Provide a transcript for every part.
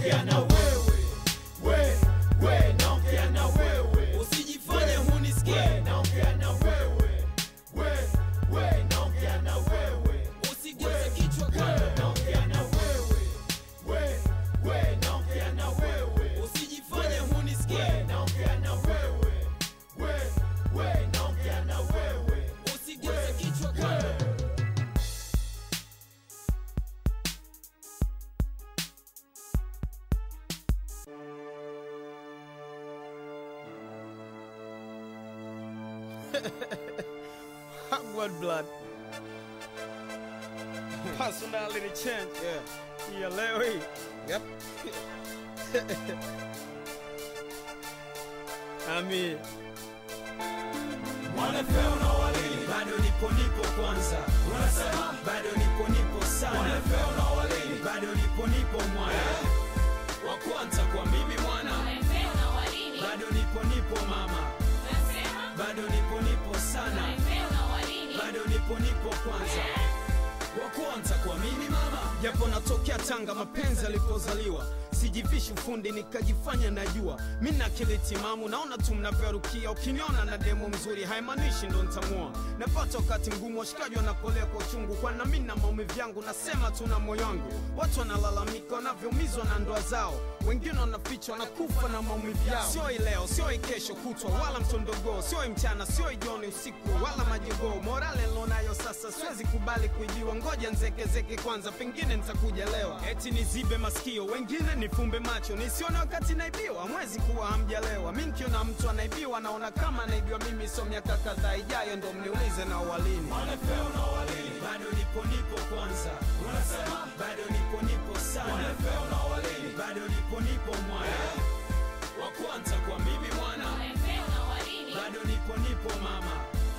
naongea na wewe we we naongea na wewe usijifanye hunisikie we naongea na wewe we we naongea na wewe usigeuze kichwa we kando naongea na wewe we we naongea na wewe usijifanye hunisikie we naongea na wewe we we naongea na wewe usigeuze kichwa kando Hogwarts blood. Personality change. Yeah. Yeah, leo hii. Yep. Ami. mwanafeo na walini bado nipo nipo kwanza unasema bado nipo nipo sana mwanafeo na walini bado nipo nipo mwana wa kwanza kwa mimi mwana bado nipo nipo mama bado nipo nipo sana bado nipo nipo kwanza wa kwanza kwa mimi mama Japo natokea Tanga, mapenzi alipozaliwa sijivishi ufundi nikajifanya najua mi na akili timamu, naona tu mnavyorukia. Ukiniona na demo mzuri haimaanishi ndo ntamua. Napata wakati mgumu, washikaji wanapolea kwa uchungu, kwana mi na maumivu yangu, nasema tu na moyo wangu. Watu wanalalamika wanavyoumizwa na ndoa zao, wengine wanaficha wanakufa na maumivu yao. Sio hii leo, sio hii kesho kutwa, wala mtondogoo, sio hii mchana, sio hii jioni, usiku wala majogoo. Morale nilonayo sasa, siwezi kubali kuibiwa, ngoja nzekezeke kwanza, pengine nitakuja lewa. Eti nizibe masikio, wengine nifumbe macho, nisione wakati naibiwa. Mwezi kuwa hamjalewa, mi nikiona mtu anaibiwa, naona kama anaibiwa mimi. So miaka kadhaa ijayo ndo mniulize na uwalini. mwanafeo na walini bado nipo nipo kwanza unasema bado nipo nipo sana mwanafeo na walini bado nipo nipo mwana wa kwanza kwa mimi mwana bado nipo nipo mama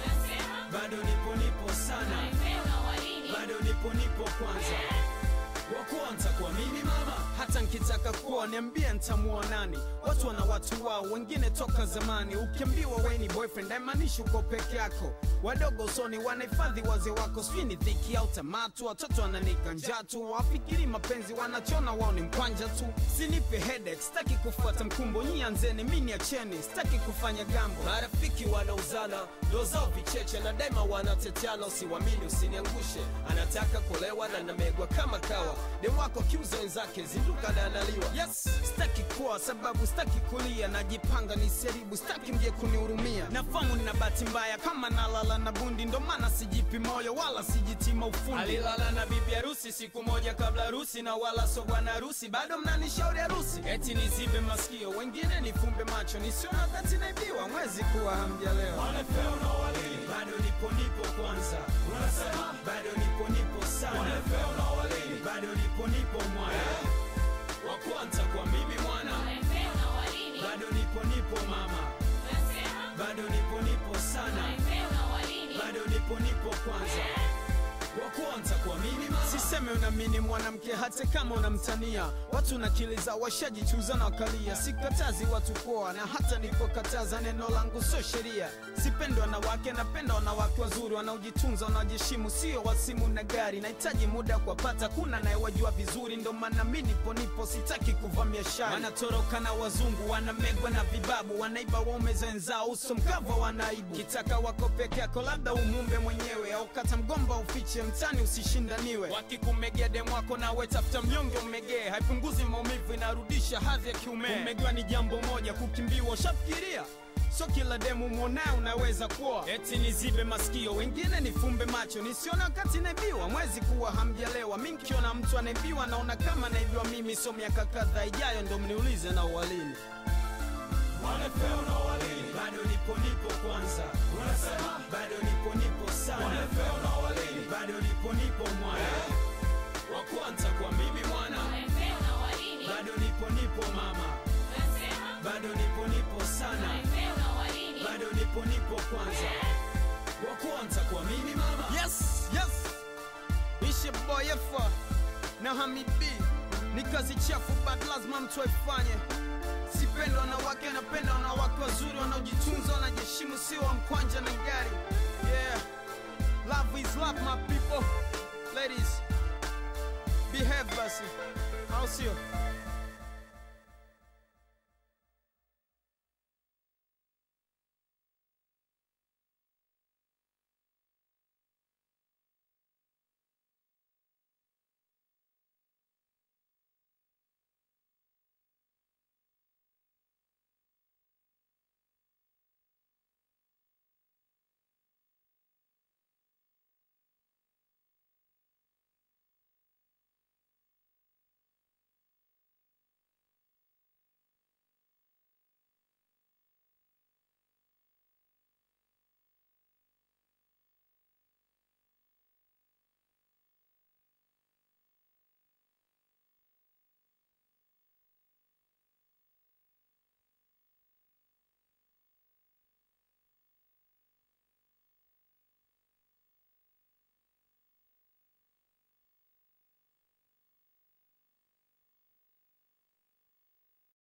bado nipo nipo sana bado nipo nipo kwanza wa kwanza kwa mimi mama hata nkitaka kuwa niambie ntamuoa nani watu wana watu wao wengine toka zamani ukiambiwa we ni boyfriend haimaanishi uko peke yako wadogo usoni wanahifadhi wazee wako sijui ni dhiki au tamatu watoto wananika njaa tu wafikiri mapenzi wanachona wao ni mkwanja tu sinipe headache sitaki kufuata mkumbo nyi anzeni mi niacheni sitaki kufanya gambo marafiki wanauzana ndo zao vicheche na daima wanateteana usiwamini usiniangushe anataka kulewa na namegwa kama kawa demu wako kiuza wenzake zinduka na analiwa yes sitaki kuwa sababu sitaki kulia najipanga ni seribu sitaki mje kunihurumia nafamu nina bahati mbaya kama nalala na bundi ndo maana sijipi moyo wala sijitima ufundi alilala na bibi harusi siku moja kabla harusi na wala so bwana harusi bado mnanishauri harusi eti nizibe masikio wengine nifumbe macho nisiona wakati naibiwa mwezi kuwa hamjalewa mwanafeo na walini bado nipo nipo kwanza unasema bado nipo nipo sana mwanafeo na walini bado nipo nipo mwana wa kwanza kwa mimi mwana bado nipo nipo mama bado nipo nipo sana bado nipo nipo kwanza wa kwanza kwa mimi mama siseme unamini mwanamke hata kama unamtania watu na akili za washajichuza na wakalia sikatazi watu poa na hata nipokataza neno langu sio sheria sipendi wanawake napenda wanawake wazuri wanaojitunza wanaojiheshimu sio wasimu na gari nahitaji muda kuwapata kuna nayewajua vizuri ndo maana mi nipo nipo sitaki kuvamia shari wanatoroka na wazungu wanamegwa na vibabu wanaiba waume za wenzao uso mkava wanaibu kitaka wako peke yako labda umumbe mwenyewe au kata mgomba ufiche mtani usishindaniwe wakikumegea demu wako nawe tafuta mnyonge umegee haipunguzi maumivu inarudisha hadhi ya kiume kumegewa ni jambo moja kukimbiwa ushafikiria so kila demu mwonaye unaweza kuoa eti nizibe masikio wengine nifumbe macho nisione wakati naibiwa mwezi kuwa hamjalewa mi nkiona mtu anaibiwa naona kama naibiwa mimi so miaka kadhaa ijayo ndo mniulize na uwalini mwanafeo na walini bado nipo nipo kwanza unasema bado nipo nipo sana mwanafeo na walini bado nipo nipo mwana wa kwanza kwa mimi mwana bado nipo nipo mama bado nipo nipo sana bado nipo nipo kwanza wa kwanza kwa mimi mama yes yes ishe boyefa na hamid b ni kazi chafu but lazima mtu aifanye sipenda wanawake napenda wanawake wazuri wanaojitunza wanajiheshimu sio wa mkwanja na gari yeah love is love my people ladies behave basi au sio